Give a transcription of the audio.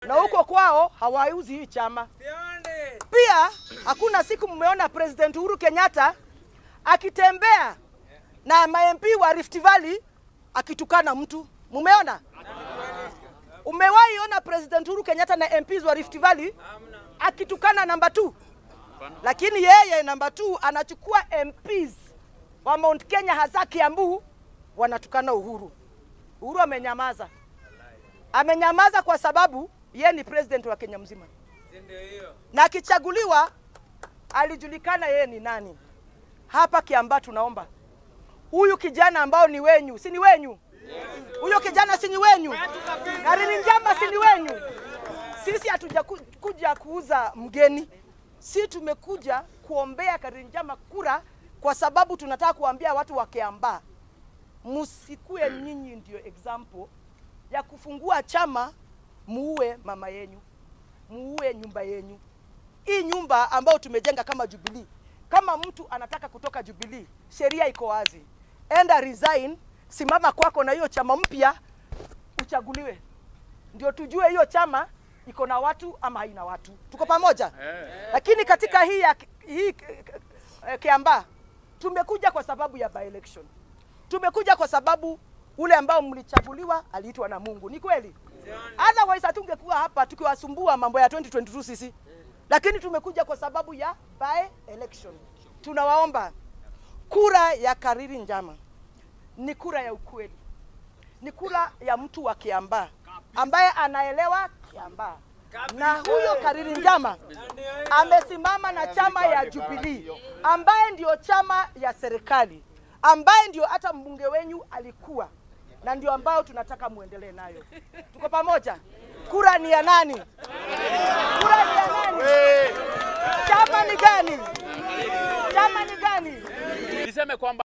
na huko kwao hawauzi hii chama. Pia hakuna siku mmeona President Uhuru Kenyatta akitembea na ma-MP wa Rift Valley akitukana mtu. Mumeona? Umewahi ona President Uhuru Kenyatta na MPs wa Rift Valley akitukana namba 2? Lakini yeye namba 2 anachukua MPs wa Mount Kenya hasa Kiambu wanatukana Uhuru. Uhuru amenyamaza. Amenyamaza kwa sababu yeye ni president wa Kenya mzima, na akichaguliwa alijulikana yeye ni nani. Hapa Kiambaa tunaomba huyu kijana ambao ni wenyu, si ni wenyu? Huyo kijana si ni wenyu? Karini Njamba si ni wenyu? Sisi hatuja ku- kuja kuuza mgeni, si tumekuja kuombea Karini Njamba kura, kwa sababu tunataka kuambia watu wa Kiambaa msikue nyinyi ndio example ya kufungua chama muue mama yenyu, muue nyumba yenyu. Hii nyumba ambayo tumejenga kama Jubilee, kama mtu anataka kutoka Jubilee, sheria iko wazi, enda resign, simama kwako na hiyo chama mpya uchaguliwe, ndio tujue hiyo chama iko na watu ama haina watu. Tuko pamoja? Lakini katika hii ya hii eh, Kiambaa tumekuja kwa sababu ya by election tumekuja kwa sababu ule ambao mlichaguliwa aliitwa na Mungu. Ni kweli? Otherwise hatungekuwa hapa tukiwasumbua mambo ya 2022 sisi, lakini tumekuja kwa sababu ya by election. Tunawaomba kura ya Kariri Njama ni kura ya ukweli, ni kura ya mtu wa Kiambaa ambaye anaelewa Kiambaa, na huyo Kariri Njama amesimama na chama ya Jubilee ambaye ndio chama ya serikali ambaye ndio hata mbunge wenyu alikuwa na ndio ambao tunataka muendelee nayo. Tuko pamoja? Kura ni ya nani? Kura ni ya nani? Chama ni gani? Chama ni gani? Niseme kwamba